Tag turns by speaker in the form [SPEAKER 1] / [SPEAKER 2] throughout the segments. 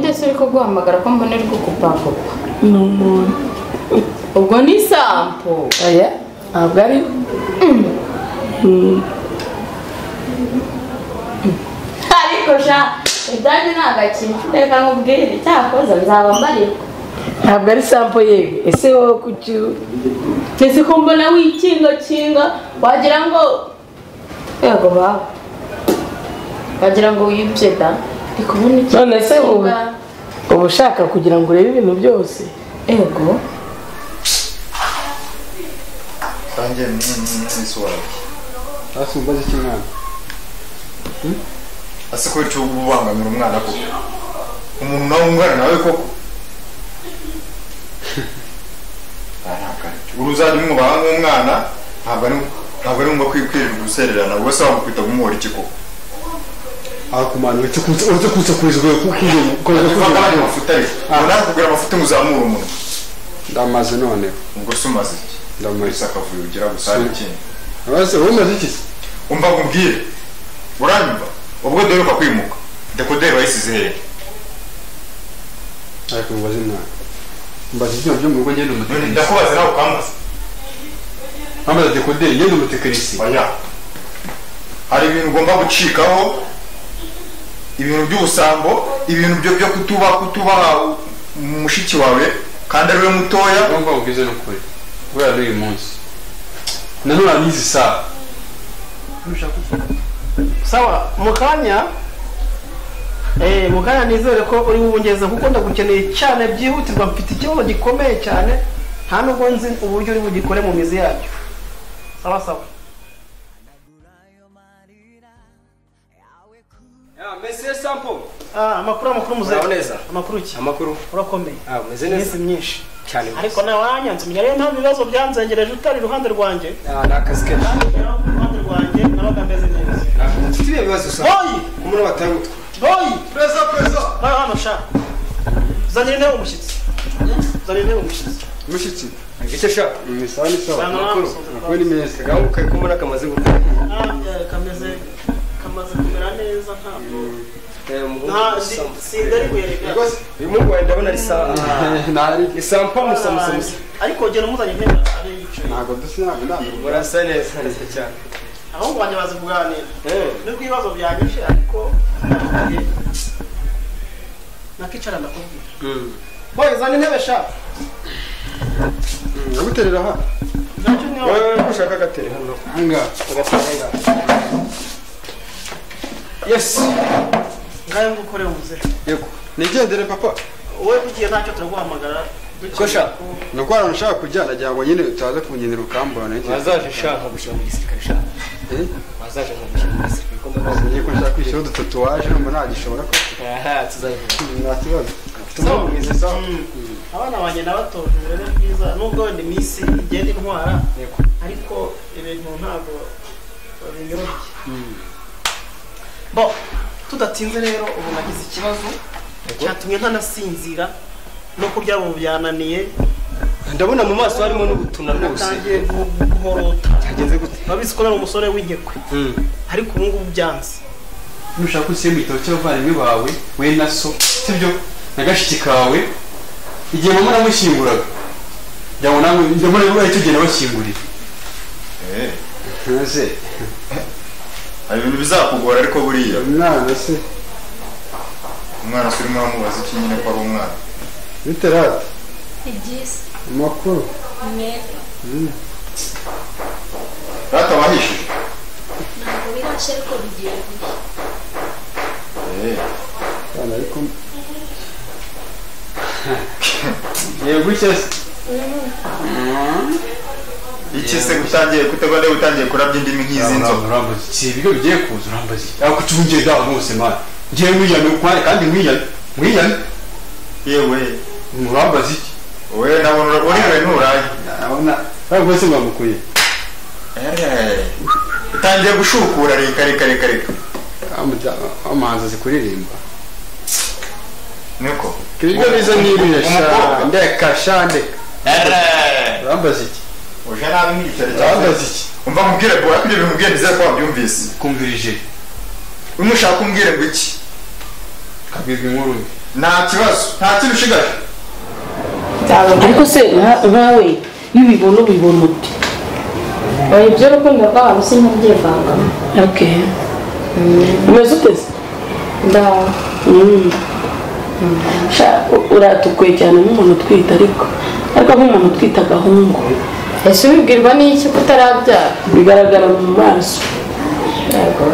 [SPEAKER 1] wese uri kuguhamagara ko mbonerwa ukupakupa
[SPEAKER 2] ni umuntu
[SPEAKER 1] ubwo ni isampo
[SPEAKER 2] oya ntabwo ari Mm.
[SPEAKER 1] ariko ja ibyanyu ni agakintu reka nkubwire cyakoze nzaba mbarirwa
[SPEAKER 2] ntabwo ari sampo yewe ese wowe kuki
[SPEAKER 1] ndetse ko mbona wikingakinga wagira ngo yego bawe wagira ngo wibye da ndi kubona iki
[SPEAKER 2] None se wowe? uba ushaka kugira ngo urebe ibintu byose
[SPEAKER 1] yego
[SPEAKER 3] Tangia ni ni swali.
[SPEAKER 4] hasi umubaze cy'umwana
[SPEAKER 3] Ase ko cyo ubangamira umwana koko. Umuntu nawe umwana nawe koko. Araka. Uruzadi mu banga umwana ntabwo ari ntabwo ari ngo kwikwirirwa gusererana ubwo se wamukwita kumwora iki koko.
[SPEAKER 4] arakumana uretse kuza uretse kuza kurizwa kukugira kukugira
[SPEAKER 3] Ufata ari amafuta ari. Ubona kugura amafuta muzamura umuntu.
[SPEAKER 4] ndamaze noneho
[SPEAKER 3] Ubwo se umaze iki?
[SPEAKER 4] ndamaze
[SPEAKER 3] Wese akavuye ugira gusa hari ikindi.
[SPEAKER 4] abaze wowe umaze iki se
[SPEAKER 3] Umva nkubwire. Uranyumva? Ubwo duheruka kwimuka. Dekoderi bayisize hehe?
[SPEAKER 4] ariko umubaze umwana mbaza ibyuma byo mu rugo ngenda
[SPEAKER 3] None
[SPEAKER 4] umutekinisi
[SPEAKER 3] ndakubaza nawe ukambaza.
[SPEAKER 4] ambaza dekoderi ngenda umutekinisi
[SPEAKER 3] oya hari ibintu ugomba gucikaho ibintu by'ubusambo ibintu byo byo kutuba kutuba mushiki wawe kandi ariwe mutoya
[SPEAKER 4] urumva ubwize ni ukuri kubera n'uyu munsi nanone anizi sawa
[SPEAKER 5] sawa mu kanya eh, mu kanya nizere ko uri bubungeze kuko ndagukeneye cyane byihutirwa mfite ikibazo gikomeye cyane nta nubwo nzi uburyo uri bugikore mu mizi yacyo sawa sawa
[SPEAKER 6] mesiye sampo
[SPEAKER 5] Ah, amakuru amakuru muzehe
[SPEAKER 6] Muraho neza.
[SPEAKER 5] amakuru ki
[SPEAKER 6] amakuru
[SPEAKER 5] urakomeye
[SPEAKER 6] ah umeze
[SPEAKER 5] iminsi
[SPEAKER 6] neza
[SPEAKER 5] myinshi
[SPEAKER 6] cyane
[SPEAKER 5] ariko nawe wanyanze umenya rero nta bibazo byanzengereje utari iruhande rwanjye
[SPEAKER 6] Ah, ni akazi ke
[SPEAKER 5] nawe uri iruhande rwanjye nabaga meze neza
[SPEAKER 6] mfite ibihe bibazo sa
[SPEAKER 5] boyi
[SPEAKER 6] umuntu batari umutwe
[SPEAKER 5] boyi
[SPEAKER 6] pereza pereza
[SPEAKER 5] nawe hano sha uzanira intebe umushyitsi uzanira intebe umushyitsi
[SPEAKER 4] umushyitsi
[SPEAKER 6] icyo shaka
[SPEAKER 4] ni sawa ni sawa
[SPEAKER 5] Bana
[SPEAKER 4] amakuru
[SPEAKER 5] bamusoza.
[SPEAKER 4] amakuru ni meza
[SPEAKER 6] kagabo kari kumura kamaze gukora
[SPEAKER 5] Ah, eh, kameze kamaze kumera neza ntabwo
[SPEAKER 6] Eh, umuhungu
[SPEAKER 5] nta
[SPEAKER 6] Sampo.
[SPEAKER 5] si- sindari kuyareka
[SPEAKER 6] Rwose, uyu muhungu wawe ndabona ari sawa
[SPEAKER 4] ntari
[SPEAKER 6] ni sampo musa musa musa
[SPEAKER 5] ariko genda umuzanye intebe ari yicaye
[SPEAKER 4] ntabwo dusa ntabwo ntabwo
[SPEAKER 6] murasa neza neza cyane
[SPEAKER 5] abahungu banjye bazi kuganira
[SPEAKER 6] Eh,
[SPEAKER 5] nubwo ibibazo byanyishe ariko ndakugaye. nakicara ndakubwira boye zana intebe sha
[SPEAKER 4] naguterera aha
[SPEAKER 5] zacyo niyo
[SPEAKER 6] wowe wowe ko ushaka agatera hano
[SPEAKER 4] aha ngaha
[SPEAKER 6] agatera hano yes
[SPEAKER 5] ngayo ngukore umuzehe
[SPEAKER 4] yego nigendere papa
[SPEAKER 5] wowe ugiye ntacyo turaguhamagara dukeka
[SPEAKER 6] Kosha.
[SPEAKER 5] ko
[SPEAKER 4] ni uko ahantu ushaka kujya nagira ngo nyine utaza kungenera ukambura nacyo
[SPEAKER 6] wazaje nshaka gushyira mu gisirikare shaka
[SPEAKER 4] Eh?
[SPEAKER 6] wazaje nko gushyira mu gisirikare ko ndabaza
[SPEAKER 4] niyo ko nshaka kwishyura udutatuwaje numva ntagishobora ko
[SPEAKER 6] aha tuzabivuga
[SPEAKER 4] nta kibazo
[SPEAKER 5] Sawa.
[SPEAKER 6] tumeze sawa
[SPEAKER 5] Mm. abana banjye nabatoje rero ni byiza nubwo wenda iminsi igenda intwara
[SPEAKER 6] Yego.
[SPEAKER 5] ariko ibintu ntabwo binyoroshye bo tudatinze rero ubu nagize ikibazo cyatumye ntanasinzira nuko byabo byananiye
[SPEAKER 6] ndabona mu maso harimo n'ubutuna rwose
[SPEAKER 5] natangiye gu- guhorota
[SPEAKER 6] byagenze gute
[SPEAKER 5] babizi ko nari umusore w'inkekwe ariko ubu ngubu byanze
[SPEAKER 4] nushaka ushyira mu gitabo cy'abavandimwe bawe we na so sibyo na gashiki kawe igihe mama namushyinguraga njya ngo nawe njya muri rero icyo gihe nabashyingurira
[SPEAKER 3] Eh,
[SPEAKER 4] ntese
[SPEAKER 3] hari ibintu bizakugora ariko buriya
[SPEAKER 4] umwana se
[SPEAKER 3] umwana se urimo uramubaza iki nyine ko ari umwana
[SPEAKER 4] biterate
[SPEAKER 7] Ibyisi,
[SPEAKER 4] amakuru
[SPEAKER 7] umwete,
[SPEAKER 3] rata wahishije
[SPEAKER 7] ntabwo birashe ariko bigiye gushya.
[SPEAKER 3] Eh,
[SPEAKER 4] abana ariko yego gutya se
[SPEAKER 3] iki se gutangiye kutegwa nde gutangiye kurabya indimi nk'izi nzoga
[SPEAKER 4] urambaza si ibigo bigiye kuza urambaza iki ariko ucungire dawe bose mwana ngewe mwiyane ukware kandi mwiyane mwiyane
[SPEAKER 3] yewe
[SPEAKER 4] urambaza iki
[SPEAKER 3] we nabona uriwe nturaye
[SPEAKER 4] urabona ariko se mwamukuye
[SPEAKER 3] Eh, utangiye gushukura reka reka reka reka
[SPEAKER 4] amahanzi azi kuririmba
[SPEAKER 3] niko
[SPEAKER 4] ibyo biza n'ibihe sha
[SPEAKER 3] umukobwa
[SPEAKER 4] ndeka sha ndeka
[SPEAKER 3] Eh,
[SPEAKER 4] urambaza iki
[SPEAKER 3] uje nabi nk'igiceri cyawe
[SPEAKER 4] urambaza iki
[SPEAKER 3] umva mubwire bora ibyo bintu ubwiye ndizere ko wabyumvise
[SPEAKER 4] kumvirije
[SPEAKER 3] bimwe ushaka umbwire ngo iki
[SPEAKER 4] kabirwa inkuru mbi
[SPEAKER 3] nta kibazo nta kintu ushigaje
[SPEAKER 2] ariko se nka- nkawe iyo ubibona ubibona ute
[SPEAKER 1] oya ibyo urukundo rwabo si nk'ubyivangamo
[SPEAKER 2] okay umeze uteze
[SPEAKER 1] ndaho
[SPEAKER 2] Mm. Sha, u- uratukuye cyane nk'umuntu utwite ariko ariko nk'umuntu utwite agahungu
[SPEAKER 1] ese ubibwirwa n'iki ko utarabyara
[SPEAKER 2] bigaragara mu maso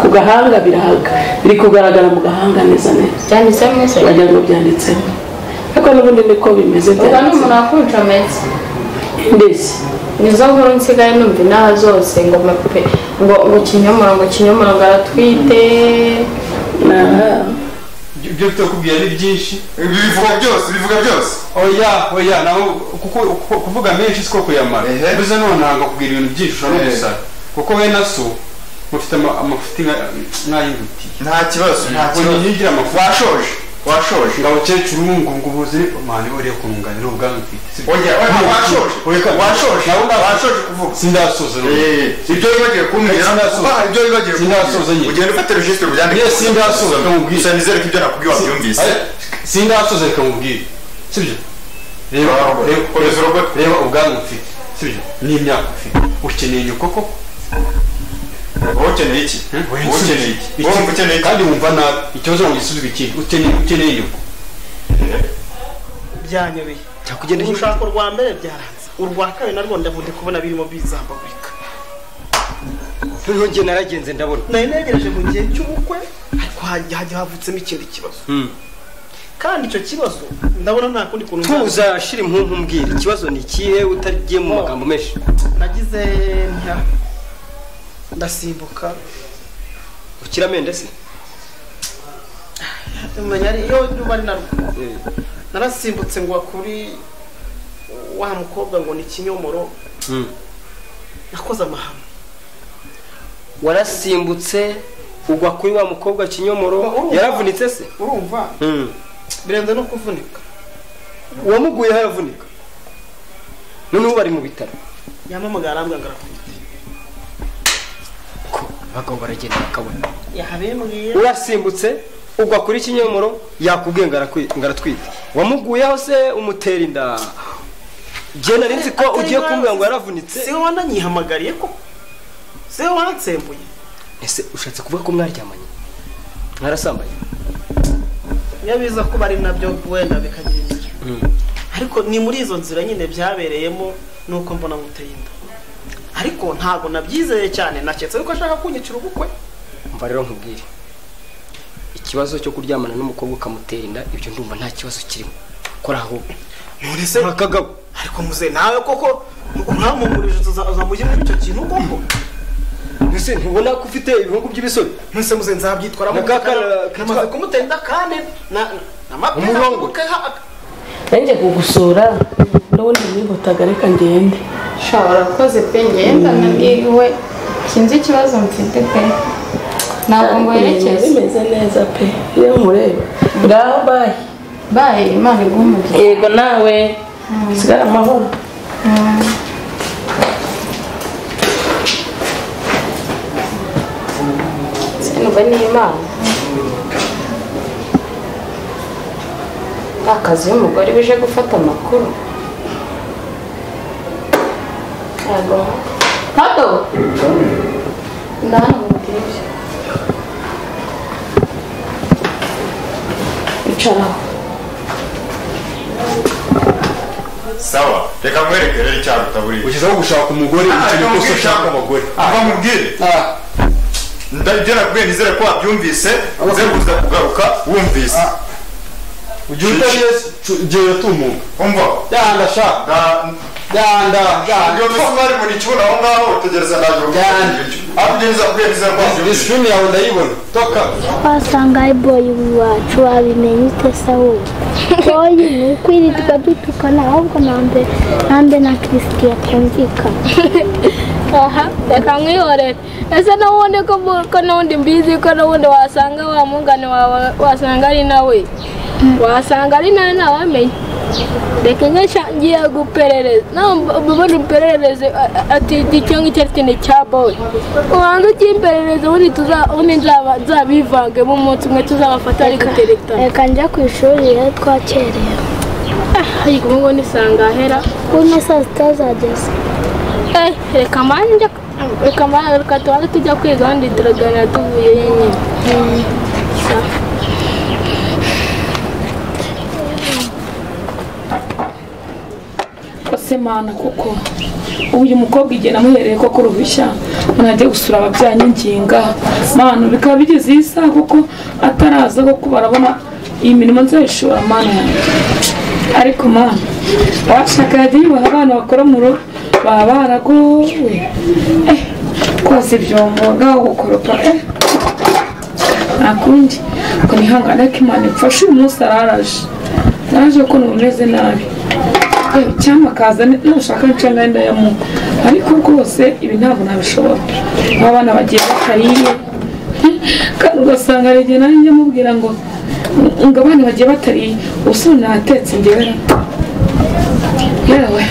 [SPEAKER 2] ku gahanga birahaga biri kugaragara mu gahanga neza neza
[SPEAKER 1] cyanditse mwese
[SPEAKER 2] wagira ngo byanditsemo ariko n'ubundi niko bimeze
[SPEAKER 1] ubwo ni
[SPEAKER 2] byanditse
[SPEAKER 1] umuntu wakuncometse
[SPEAKER 2] ndetse
[SPEAKER 1] nizo nkuru nsigaye numva inaha zose ngo mape ngo ngo kinyomoro ngo kinyomoro ngo aratwite
[SPEAKER 2] na-
[SPEAKER 4] Ibyo- ibyo tutakubwira ni byinshi
[SPEAKER 3] bivuga byose bivuga byose
[SPEAKER 4] oya oya naho kuko kuko- kuvuga menshi siko kuyamara
[SPEAKER 3] Ehe.
[SPEAKER 4] bize none ntabwo kubwira ibintu byinshi ushobora no
[SPEAKER 3] Ehe.
[SPEAKER 4] gusara kuko we na so mufite ama- amafuti nka- nk'ay'ingutiye
[SPEAKER 3] nta kibazo nta
[SPEAKER 4] ntabwo
[SPEAKER 3] kibazo
[SPEAKER 4] nyigira amafuti
[SPEAKER 3] washoje washoje
[SPEAKER 4] ngo abakecuru ngo ngo ubuze mani uriye kunganira ubwanwa mfite Si-
[SPEAKER 3] oya oya washoje
[SPEAKER 4] Oya,
[SPEAKER 3] washoje
[SPEAKER 4] nawe ntabwo-
[SPEAKER 3] washoje kuvuga
[SPEAKER 4] sindasoza rero.
[SPEAKER 3] Eh, ibyo wibagiwe kumbwira
[SPEAKER 4] Sinasoza.
[SPEAKER 3] kuba hari ibyo wibagiwe
[SPEAKER 4] Sinasoza
[SPEAKER 3] kumbwira
[SPEAKER 4] nyine.
[SPEAKER 3] ugenda ufata regisitiri ubyandike
[SPEAKER 4] Yes, sinasoza, ndamubwira.
[SPEAKER 3] gusa nizere ko ibyo nakubwiye wabyumvise
[SPEAKER 4] sindasoza reka mubwire sibyo reba
[SPEAKER 3] Bravo.
[SPEAKER 4] reba-
[SPEAKER 3] Komeza urogote.
[SPEAKER 4] reba ubwanwa ufite sibyo n'imyaka ufite ukeneye nyoko koko
[SPEAKER 3] wowe ukeneye iki wowe ukeneye iki wowe wumva ukeneye iki
[SPEAKER 4] kandi wumva nabi ikibazo ngo gisubizwe ikindi ukeneye ukeneye nyoko
[SPEAKER 5] byanyobeye kugenda urushako rwa mbere byaranze urwa kabiri narwo ndavude kubona birimo bizambagurika
[SPEAKER 6] noneho njye naragenze ndabona
[SPEAKER 5] nari negereje mu gihe cy'ubukwe ariko hajya hajya havutsemo ikindi kibazo kandi icyo kibazo ndabona nta kundi kuntu nzaza-
[SPEAKER 6] tuza shira impumvu umbwira ikibazo ni ikihe utagiye mu magambo menshi
[SPEAKER 5] nagize ntya ndasimbuka
[SPEAKER 6] ukira amende se
[SPEAKER 5] umenya ari- iyo nyuma ari narwo
[SPEAKER 6] Eh,
[SPEAKER 5] narasimbutse ngo kuri wa mukobwa ngo ni kinyomoro
[SPEAKER 6] mm.
[SPEAKER 5] nakoze amahano
[SPEAKER 6] warasimbutse ugwa kuri wa mukobwa kinyomoro
[SPEAKER 5] Urumva.
[SPEAKER 6] yaravunitse se
[SPEAKER 5] urumva
[SPEAKER 6] Mm.
[SPEAKER 5] birenze no kuvunika
[SPEAKER 6] uwamuguyeho yavunika noneho ubu bari mu bitaro
[SPEAKER 5] yamamagaye arambwira ngo arakubita
[SPEAKER 6] ko abagabo baragenda bakabona
[SPEAKER 5] yabimbwiye
[SPEAKER 6] urasimbutse ugwa kuri kinyomoro yakubwiye ngo arakwi- ngo aratwite wamuguyeho se umutera inda jye nari nzi ko ugiye kumbwira ngo yaravunitse
[SPEAKER 5] si wowe wananyihamagariye ko si wowe wanatsembuye
[SPEAKER 6] ese ushatse kuvuga ko mwaryamanye mwarasambanye
[SPEAKER 5] iyo biza kuba ari nabyo wenda bikagira inzira ariko ni muri izo nzira nyine byabereyemo nuko mbona muteye inda ariko ntabwo nabyizeye cyane naketse yuko ashaka kunyicira ubukwe
[SPEAKER 6] mva rero nkubwire ikibazo cyo kuryamana n'umukobwa ukamutera inda ibyo ndumva nta kibazo kirimo kora ahubwo
[SPEAKER 5] none se
[SPEAKER 6] nta kagabo
[SPEAKER 5] ariko muze nawe koko uramumurije uzamujye muri icyo kintu koko
[SPEAKER 6] mbese ntubona ko ufite ibihungu by'ibisore
[SPEAKER 5] nonese muze nzabyitwaramo
[SPEAKER 6] Na kakara-
[SPEAKER 5] namaze kumutenda kandi na- na mapera
[SPEAKER 6] Umurongo.
[SPEAKER 2] nanjye kugusura ndabona nihuta reka ngende
[SPEAKER 1] ushobora koze pe ngenda nabwiwe sinzi ikibazo mfite pe ntabwo ngo
[SPEAKER 2] Ibintu
[SPEAKER 1] werekeze
[SPEAKER 2] bimeze neza pe iyo mureba ngaho bayi
[SPEAKER 1] baye imana iguha umugisha
[SPEAKER 2] yego nawe sigara amahoro
[SPEAKER 1] sindumva n'imana akazi y'umugore uje gufata amakuru ntabwo ntabwo ndahano mu bwije bicaraho
[SPEAKER 3] sawa reka nkwereke rero icyaruta buriya
[SPEAKER 4] ugezaho gushaka umugore ukeneye ko se ushaka abagore
[SPEAKER 3] kuva mubwire ibyo nakubwiye nizere ko wabyumvise uze kuza kugaruka wumvise
[SPEAKER 4] ugiye utabiyesi gera tumuga
[SPEAKER 3] umva
[SPEAKER 4] yanda shaka
[SPEAKER 3] Na-
[SPEAKER 4] yanda
[SPEAKER 3] ibyo
[SPEAKER 4] yanda
[SPEAKER 3] mbese mwari muri kibuno aho ngaho tegereza naje
[SPEAKER 4] Cyane.
[SPEAKER 3] kuvuga ariko ibyo nizakubwiye nizere ko wabyumvise
[SPEAKER 4] disipurine yawe ndayibona toka
[SPEAKER 8] wasangaye boyi wacu wabimenye ute sawu boyi ni ukwirirwa dutukana ahubwo nambe nambe na kirisiti yatumvikana
[SPEAKER 9] Aha, reka mwihorere ese n'ubundi ko bu- ko n'ubundi mbizi ko n'ubundi wasanga wa mungane wawe wasanga ari nawe wasanga ari nawe ntawamenya reka nk'eshya ngiye guperereza nawe mbona umperereze ati "Di icyo ngicyo ati ni cya boyi ubanza ukimperereza ubundi tuza- ubundi nzaba- nzabivangemo umunsi umwe tuzabafata ari guterekana
[SPEAKER 8] reka njya ku ishuri rero twakerewe
[SPEAKER 9] ariko ubu ngubu nisanga ahera
[SPEAKER 8] kuno saa sita zageze
[SPEAKER 9] Eh, reka manje reka manje reka tubanze tujya kwiga wandi turaganira tuvuye nyine
[SPEAKER 2] kose mana kuko uyu mukobwa igihe namuhereye ko kuruhushya ntajya gusura ababyeyi n'inginga mana bikaba bigeze iyi saha kuko ataraza kuko barabona iyi mirimo nzayishora mana yanjye ariko mana washaka yajya yubaha abana bakora mu rugo baba baragowe eh koza ibyombo gaho gukoropa eh nta kundi ngo nihangane ko imana imfashe uyu munsi araraje naje ko numeze nabi Eh, cyangwa akaza nushaka nca mwenda ya mugo ariko rwose ibi ntabwo nabishobora aba bana bagiye batariye kandi ugasanga hari igihe nanjye mubwira ngo ngo abana bagiye batariye ubu natetse ngewe yewe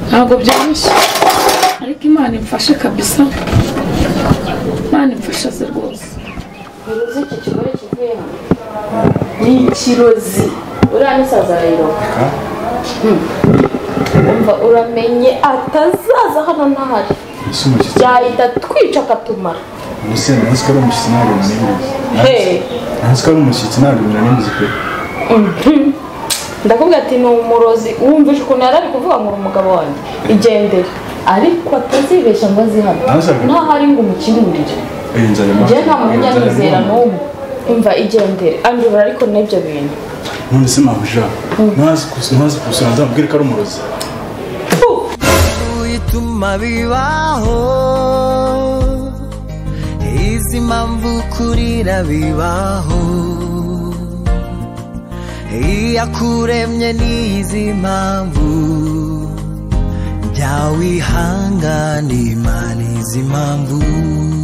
[SPEAKER 2] ntabwo byoroshye ariko imana imfashe kabisa imana imfashe ze rwose
[SPEAKER 1] uruzi iki kigore kivuye hano ni ikirozi uriya n'umusaza arayiroga umva uramenye atazaza hano ntahari
[SPEAKER 4] ese umushyitsi
[SPEAKER 1] yahita twica akatumara
[SPEAKER 4] ese ntazi ko ari umushyitsi ntabwo bimuzi
[SPEAKER 1] Hey.
[SPEAKER 4] ntazi ko ari umushyitsi ntabwo bimuzi pe
[SPEAKER 1] ndakubwira ati ni umurozi wumvise ukuntu yari ari kuvuga ngo uri umugabo wanjye igendere ariko atazibeshya ngo azi hano
[SPEAKER 4] Ntazabe.
[SPEAKER 1] ntahari ngo umukingurire
[SPEAKER 4] iyi nzara imaze
[SPEAKER 1] njyewe nta munyamizera n'umwe umva igendere anjura ariko n'ibyo bintu
[SPEAKER 4] none se mpamvu ushaka ntazi kus- ntazi kusura nzamubwire ko ari umurozi
[SPEAKER 10] bituma bibaho izi mpamvu kurira bibaho iyakuremye n'izi mpamvu jya wihangana imana izi mpamvu